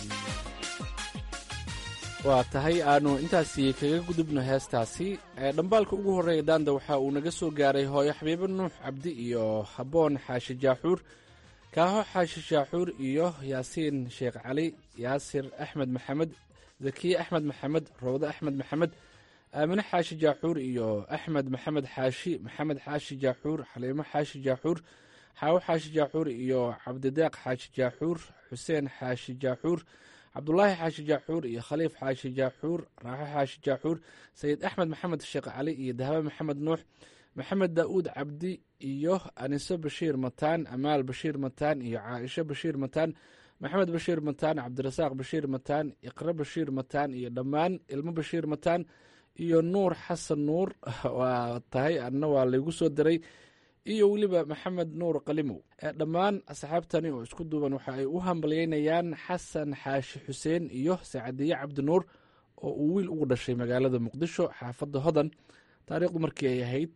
waa tahay aanu intaasi kaga gudubno heestaasi ee dhambaalka ugu horreeya daanda waxa uu naga soo gaaray hooyo xabiibo nuux cabdi iyo habboon xaashi jaaxuur kaaho xaashi jaaxuur iyo yaasiin sheekh cali yaasir axmed maxamed zakiye axmed maxamed rawde axmed maxamed aamine xaashi jaaxuur iyo axmed maxamed xaashi maxamed xaashi jaaxuur xaliimo xaashi jaaxuur xaawo xaashi jaaxuur iyo cabdideeq xaashi jaaxuur xuseen xaashi jaaxuur cabdulaahi xaashi jaaxuur iyo khaliif xaashi jaaxuur raaxo xaashi jaaxuur sayid axmed maxamed sheekh cali iyo dahbe maxamed nuux maxamed daa'uud cabdi iyo aniso bashiir mataan amaal bashiir mataan iyo caaisho bashiir mataan maxamed bashiir mataan cabdirasaaq bashiir mataan iqre bashiir mataan iyo dhammaan ilmo bashiir mataan iyo nuur xasan nuur waa tahay anna waa laygu soo diray iyo weliba maxamed nuur qalimow dhammaan asxaabtani oo isku duuban waxa ay u hambalyeynayaan xasan xaashi xuseen iyo sacadiye cabdinuur oo uu wiil ugu dhashay magaalada muqdisho xaafadda hodan taariikhdu markii ay ahayd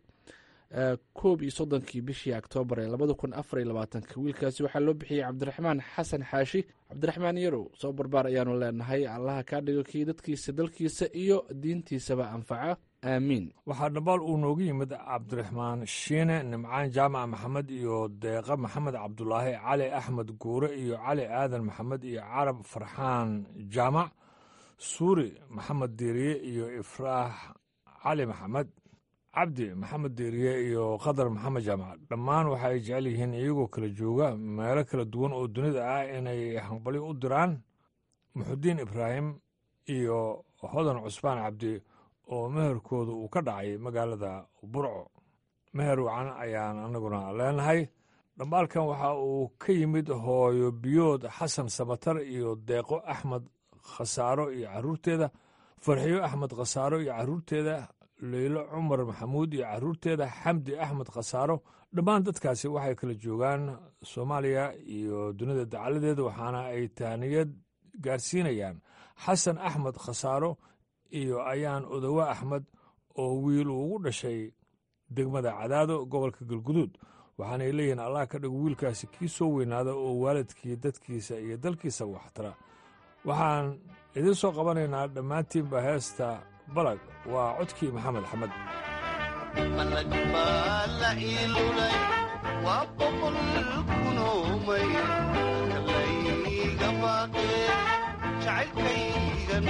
koob iyo soddonkii bishii oktoobar ee labada kun afar iyo labaatanka wiilkaasi waxaa loo bixiyey cabdiraxmaan xasan xaashi cabdiraxmaan yarow soo barbaar ayaanu leenahay allaha kaa dhigo kii dadkiisa dalkiisa iyo diintiisaba anfaca aamiin waxaa dhambaal uu noogu yimid cabdiraxmaan shiine nimcaan jaamac maxamed iyo deeqa maxamed cabdulaahi cali axmed guure iyo cali aadan maxamed iyo carab farxaan jaamac suuri maxamed diiriye iyo ifraax cali maxamed cabdi maxamed diiriye iyo khadar maxamed jaamac dhammaan waxa ay jecel yihiin iyagoo kala jooga meelo kala duwan oo dunida ah inay hambali u diraan muxudiin ibraahim iyo hodan cusmaan cabdi oo meherkooda uu ka dhacay magaalada burco meher wacan ayaan annaguna leenahay dhambaalkan waxa uu ka yimid hooyo biyood xasan samatar iyo deeqo axmed khasaaro iyo caruurteeda farxiyo axmed khasaaro iyo caruurteeda leylo cumar maxamuud iyo caruurteeda xamdi axmed khasaaro dhammaan dadkaasi waxay kala joogaan soomaaliya iyo dunida dacaladeeda waxaana ay tahniyad gaarsiinayaan xasan axmed khasaaro iyo ayaan odowe axmed oo wiil uu ugu dhashay degmada cadaado gobolka galguduud waxaanay leeyihiin allah ka dhigo wiilkaasi kii soo weynaada oo waalidkii dadkiisa iyo dalkiisa waxtara waxaan idiin soo qabanaynaa dhammaantiinba heesta balag waa codkii maxamed axmed waa boqol kunoomay kalayga baaqe jacaylkaygan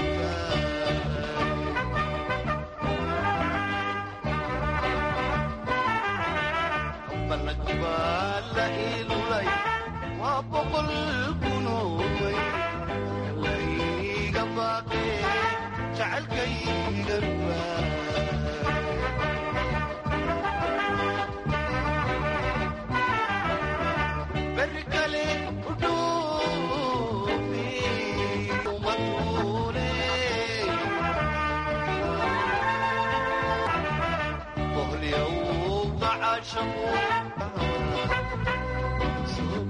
balnagubaa la ilulay waa boqol kunoomay kalayga baaqe jacaylkaygan berri kale udhuufi umadkuune bohliyowga caashaqu soo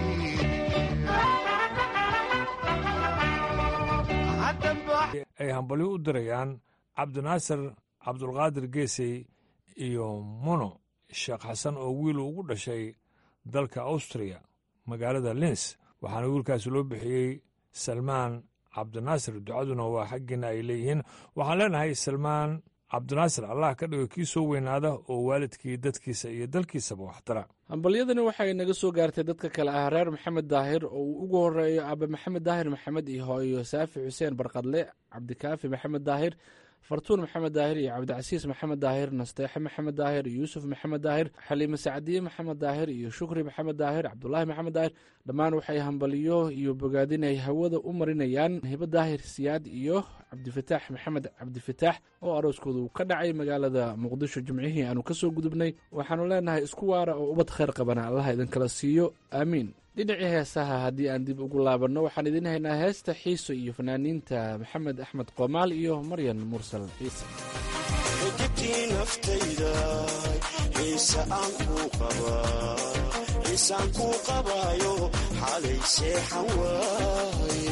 ay hambalyo u dirayaan cabdinaasir cabdulqaadir geesey iyo muno sheekh xasan oo wiil ugu dhashay dalka austriya magaalada lins waxaana wiilkaasi loo bixiyey salmaan cabdinaasir ducaduna waa xaggiina ay leeyihiin waxaan leenahay salmaan cabdinaasir allah ka dhigo kii soo weynaada oo waalidkii dadkiisa iyo dalkiisaba waxtara hambalyadani waxay naga soo gaartay dadka kale ah reer maxamed daahir oo uu ugu horeeyo aabe maxamed daahir maxamed iyo hooyo saafi xuseen barqadle cabdikaafi maxamed daahir fartuun maxamed daahir iyo cabdicasiis maxamed daahir nasteexe maxamed daahir yuusuf maxamed daahir xaliime sacdiye maxamed daahir iyo shukri maxamed daahir cabdulaahi maxamed daahir dhammaan waxay hambalyo iyo bogaadin ay hawada u marinayaan hibo daahir siyaad iyo cabdifataax maxamed cabdifataax oo arooskooda uu ka dhacay magaalada muqdisho jimcihii aanu kasoo gudubnay waxaanu leenahay isku waara oo ubad khayr qabana allaha idinkala siiyo aamiin dhinacii heesaha haddii aan dib ugu laabanno waxaan idiin haynaa heesta xiiso iyo fanaaniinta maxamed axmed qoomaal iyo maryan mursal ciise xigibtii naftayda xiise aan kuu qabaa xiisaan kuu qabaayo xalay seexan waaye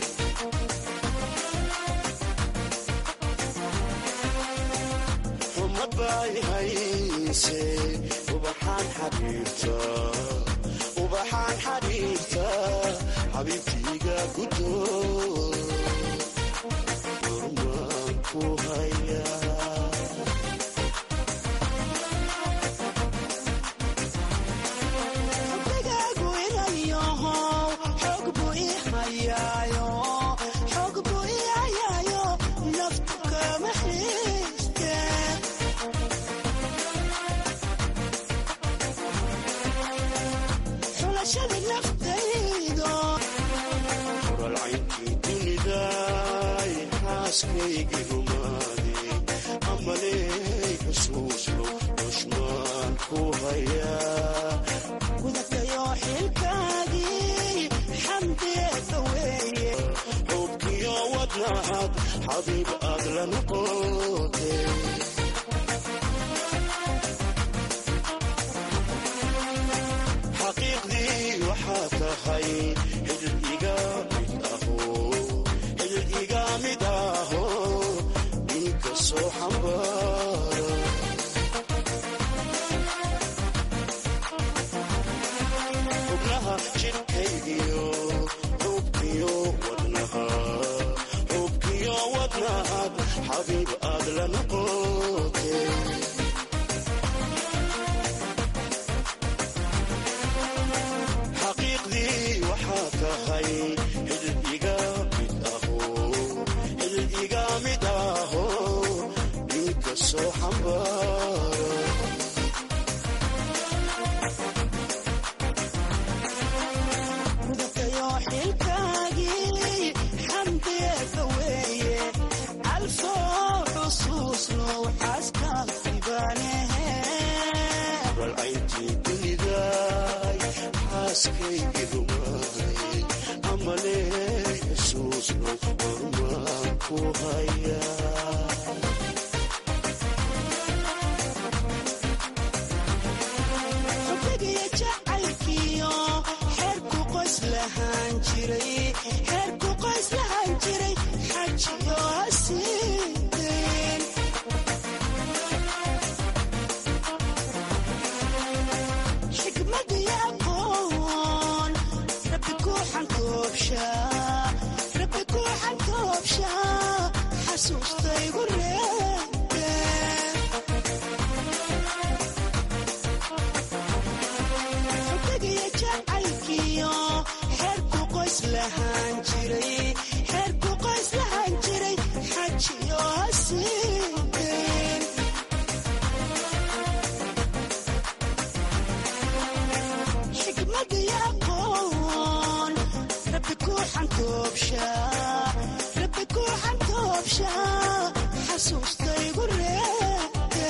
xumad bay hayse ubaxaan xabiibta ubaxaan xabiibta xabiibtiiga gudo urmaan ku haya xubigaagu inayaho xoog buu ii hayaayo xoog buu ii hayaayo naftu kama xiiste xulashada naftaydo uralcaynkii dunidaay xaaskaygii rumaade amaley xusuusno dushmaan ku haya gudatayo xilkaagii xamdeeda weeye xubkiyo wadnaad xabiib aad la noqote xaqiiqdii waxaa tahay xidid iga mid aho xidid iga mid aho inka soo xambaara xubnaha jidhkaygiyo xubkiyo wadnaha xubkiyo wadnaad xabiib aad la noqote xaqiiqdii waxaa tahay xidid iga mid aho xidid iga mid aho inka soo xambaara gudatayo xilkaagii xamdeeda weeye calfoo xusuusno xaaska ibaanehe balcayntii dunidaay xaaskaygii rumaay amaley xusuusno urmaan ku haya xubigiyo jacaylkiyo xeerku qoys lahaan jiray xeerku qoys lahaan jiray xajiyo hasiideen xikmad iyo aqoon rabbi ku xantoobshaa rabbi ku xantoobshaa xasuustaygu reebeen xigmad iyo aqoon rabbi ku xantoobshaa rabbi ku xantoobshaa xasuustaygu reebte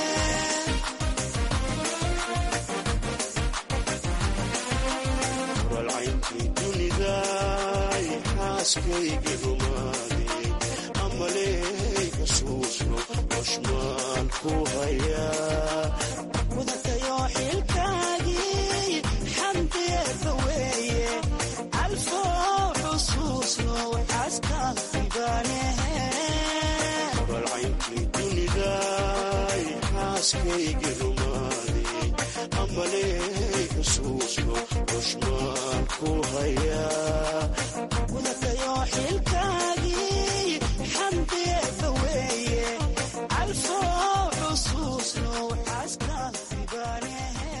walcayntii dunidaay xaaskaygii rumaaday amaley xusuusno xushmaan ku hayaa mudatayo xilkaagii xamdiyeeba weeye alfoo xusuusno xaaskaasibanehe walcayntii dunidaay xaaskaygii rumaaday amaley xusuusno xushmaan ku hayaa mudatayo xilkaagii xamdiyeeba weeye alfoo xusuusno xaaskaasibanehe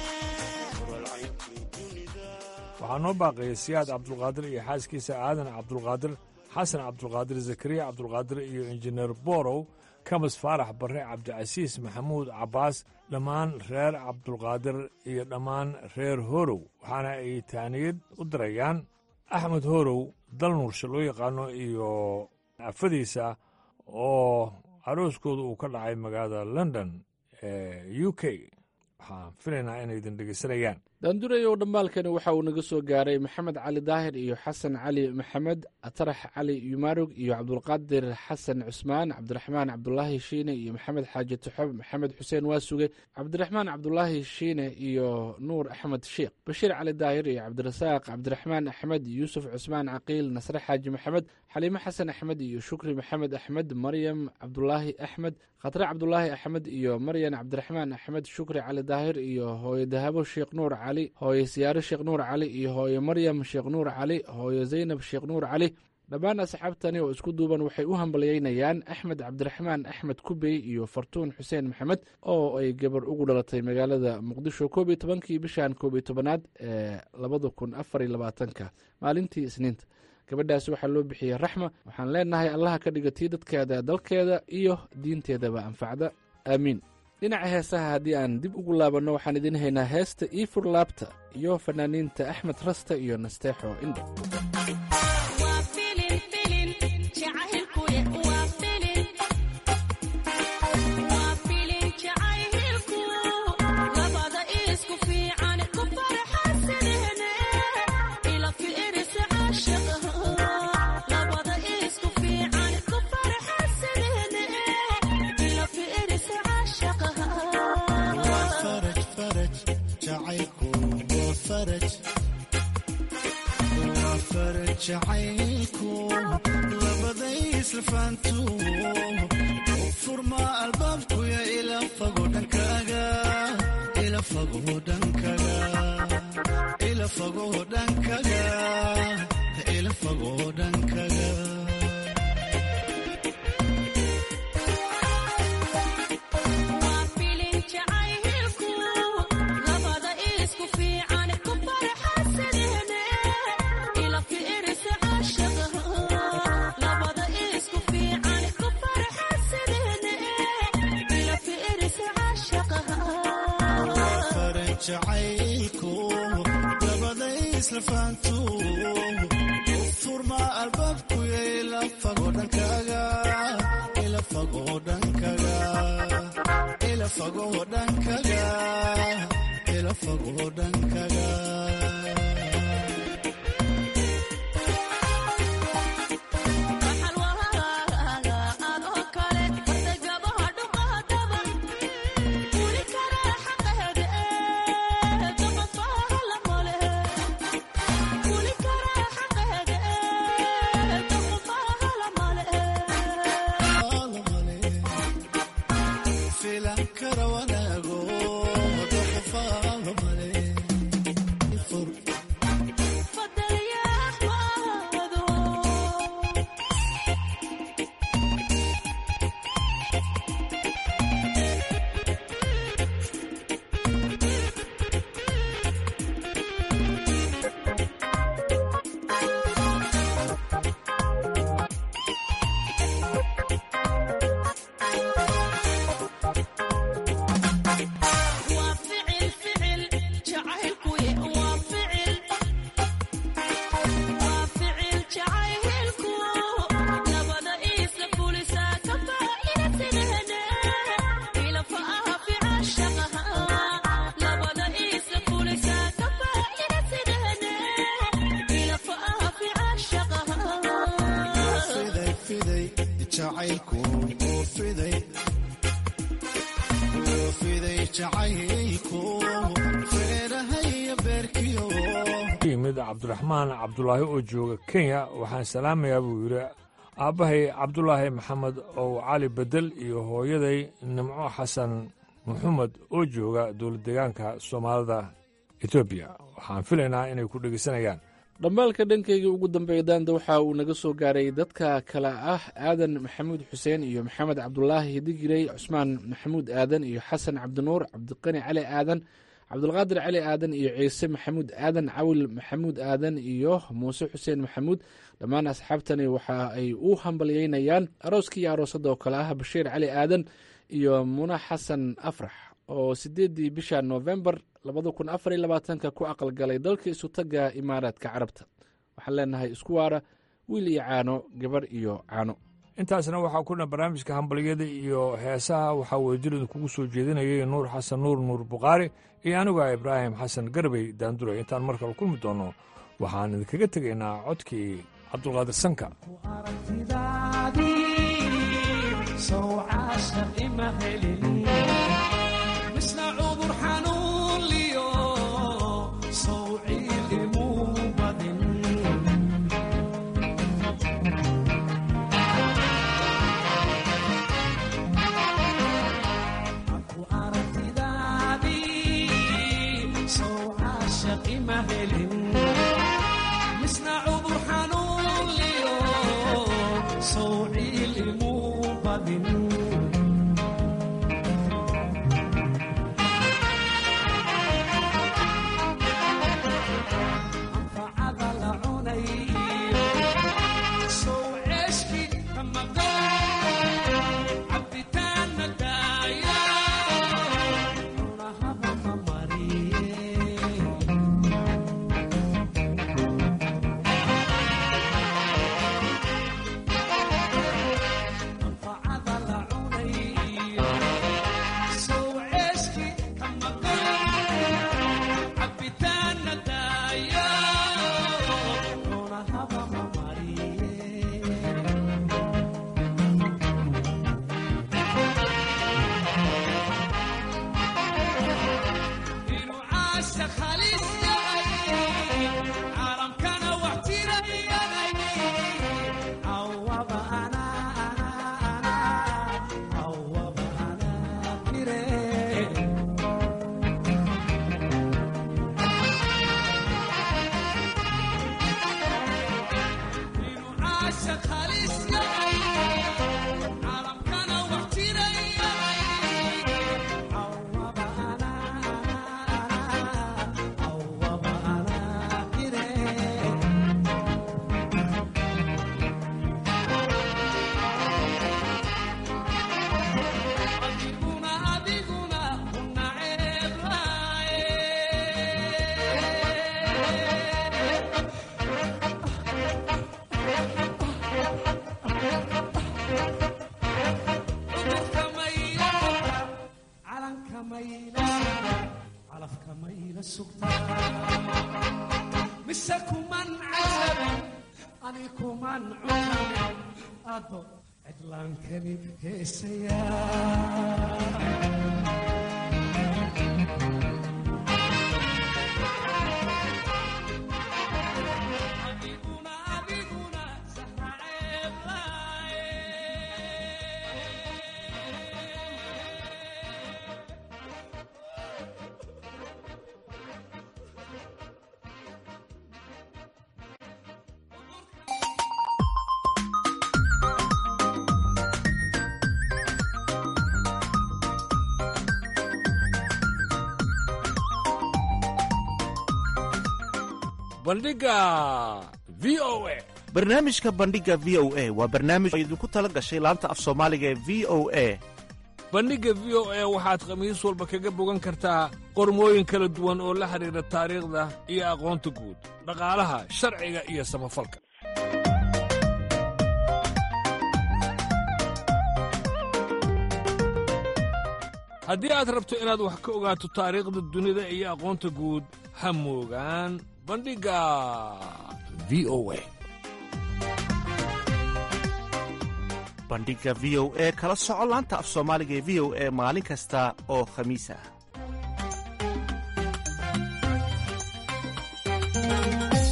waxaa noo baaqayay siyaad cabdulqaadir iyo xaaskiisa aadan cabdulqaadir xasan cabdulqaadir zakariya cabdulqaadir iyo injineer borow kamas faarax barre cabdicasiis maxamuud cabbaas dhammaan reer cabdulqaadir iyo dhammaan reer horow waxaana ay taaniyad u dirayaan axmed horow dalnuursha loo yaqaano iyo afadiisa oo arooskooda uu ka dhacay magaalada london ee u k waxaan filaynaa inay idin dhegeysanayaan daandurayow dhammaalkani waxa uu naga soo gaaray maxamed cali daahir iyo xasan cali maxamed atarax cali yumarug iyo cabdulqaadir xasan cusmaan cabdiraxmaan cabdulaahi shiine iyo maxamed xaaji tuxob maxamed xuseen waasuge cabdiraxmaan cabdulaahi shiine iyo nuur axmed sheekh bashiir cali daahir iyo cabdirasaaq cabdiraxmaan axmed yuusuf cusmaan caqiil nasre xaaji maxamed xaliime xasan axmed iyo shukri maxamed axmed maryam cabdulaahi axmed khatre cabdulaahi axmed iyo maryan cabdiraxmaan axmed shukri cali daahir iyo hooyo dahabo sheekh nuur cali hooyo siyaare sheekh nuur cali iyo hooyo maryam sheekh nuur cali hooyo zaynab sheekh nuur cali dhammaan asxaabtani oo isku duuban waxay u hambalyeynayaan axmed cabdiraxmaan axmed kubey iyo fartuun xuseen maxamed oo ay gabar ugu dhalatay magaalada muqdisho koob iyo tobankii bishan koob iyo tobanaad ee labada kun afar iyo labaatanka maalintii isniinta gabadhaasi waxaa loo bixiyey raxma waxaan leenahay allaha ka dhigatii dadkeeda dalkeeda iyo diinteedaba anfacda aamiin dhinaca heesaha haddii aan dib ugu laabanno waxaan idiin haynaa heesta iifur laabta iyo fanaaniinta axmed rasta iyo nasteexo indho jacaylku labaday islafaantu furma albaabkuya ila fago dhankaaga ila fago dhankaaga ila fago dhankaaga ila fago dhankaaga jacaylku labaday islafaantu furma albaabkuya ila fago dhankaaga ila fago dhankaaga ila fago dhankaaga ila fago dhankaaga yimid cabdiraxmaan cabdulaahi oo jooga kenya waxaan salaamayaa buu yidhi aabbahay cabdulaahi maxamed ow cali bedel iyo hooyaday nimco xasan maxamed oo jooga dowladdeegaanka soomaalida etoobiya waxaan filaynaa inay ku dhegeysanayaan dhambaalka dhankayga ugu dambeeya daanda waxa uu naga soo gaaray dadka kale ah aadan maxamuud xuseen iyo maxamed cabdulaahi hidigirey cusmaan maxamuud aadan iyo xasan cabdinuur cabdiqani cali aadan cabdulqaadir cali aadan iyo ciise maxamuud aadan cawil maxamuud aadan iyo muuse xuseen maxamuud dhammaan asxaabtani waxa ay u hambalyeynayaan arooskii iyo aroosadda oo kale ah bashiir cali aadan iyo muna xasan afrax oo sideeddii bisha noofembar labada kun afar iyo labaatanka ku aqalgalay dalka isutaga imaaraadka carabta waxaan leenahay isku waara wiil iyo caano gabarh iyo caano intaasna waxaa ku dhan barnaamijka hambalyada iyo heesaha waxaa weydilida kugu soo jeedinayay nuur xasan nuur nuur bukhaari iyo aniga ibraahim xasan garbey daanduray intaan mar kale kulmi doonno waxaan idinkaga tegaynaa codkii cabdulqaadir sanka bandhiga v o a barnaamijka bandhiga v o a waa barnaamij oo idinku tala gashay laanta af soomaaliga ee v o a bandhigga v o a waxaad khamiis walba kaga bogan kartaa qormooyin kala duwan oo la xidhiidha taariikhda iyo aqoonta guud dhaqaalaha sharciga iyo samafalka haddii aad rabto inaad wax ka ogaato taariikhda dunida iyo aqoonta guud ha moogaan bandhigga v o a bandhiga v o e kala soco laanta af soomaaliga ee v o e maalin kasta oo khamiis ah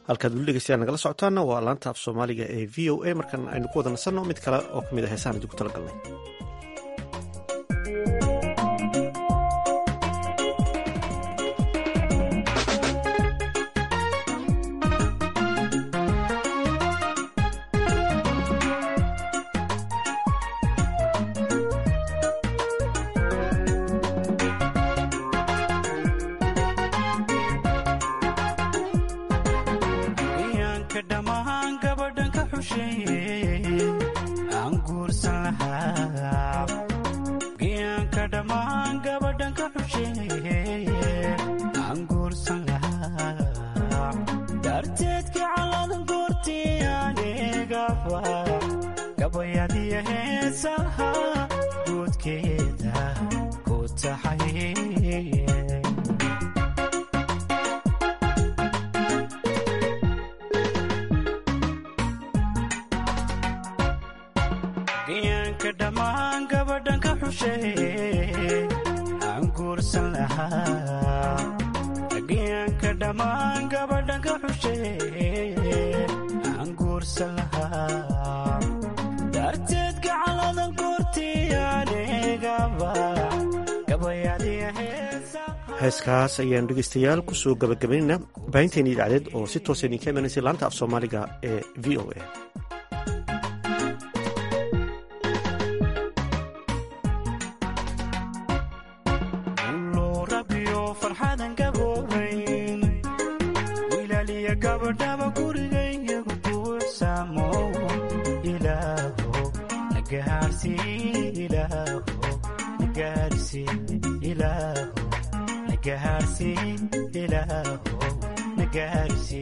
halkaad weli dhegeystayaal nagala socotaana waa laanta af soomaaliga ee v o a markan aynu ku wada nasanno mid kale oo ka mid a heesahan idinku talagalnay iyaanka dhammaan gabadhan ka xusheeye aan guursan lahaa iyaanka dhammaan gabadhan ka xusheeye aan guursan lahaa darteedka caladan goortii anigaba gabayadiya heesaha guudkeeda ku taxay giyaanka dhammaan gabadhan ka xusheeye aan guursan lahaa giyaanka dhammaan gabadhan ka xusheeye aan guursan lahaa darteed gacaladan goortii anigaba gabayadiya heeskaas ayaanu dhegeystayaal kusoo gabagabaynayna baahinteeni idacdeed oo si toosa idinka imanaysay laanta af soomaaliga ee v o a loo rabiyo farxadan gaboobayn wilaaliya gabadhaba gurigayyagu buuxsamo ilaaho nagaarsi ilaaho nagaarsi ilaaho nagaarsi ilaaho nagaarsi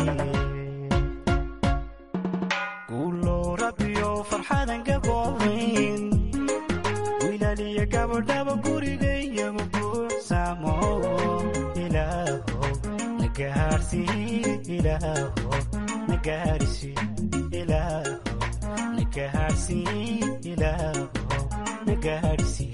guuloo rabiyo farxadan gaboobayn wilaaliya gabadhaba gurigayyagu buuxsamo ilaaho nagaarsi ilaaho nagaarsi ilaaho nagaarsi ilaaho nagaarsi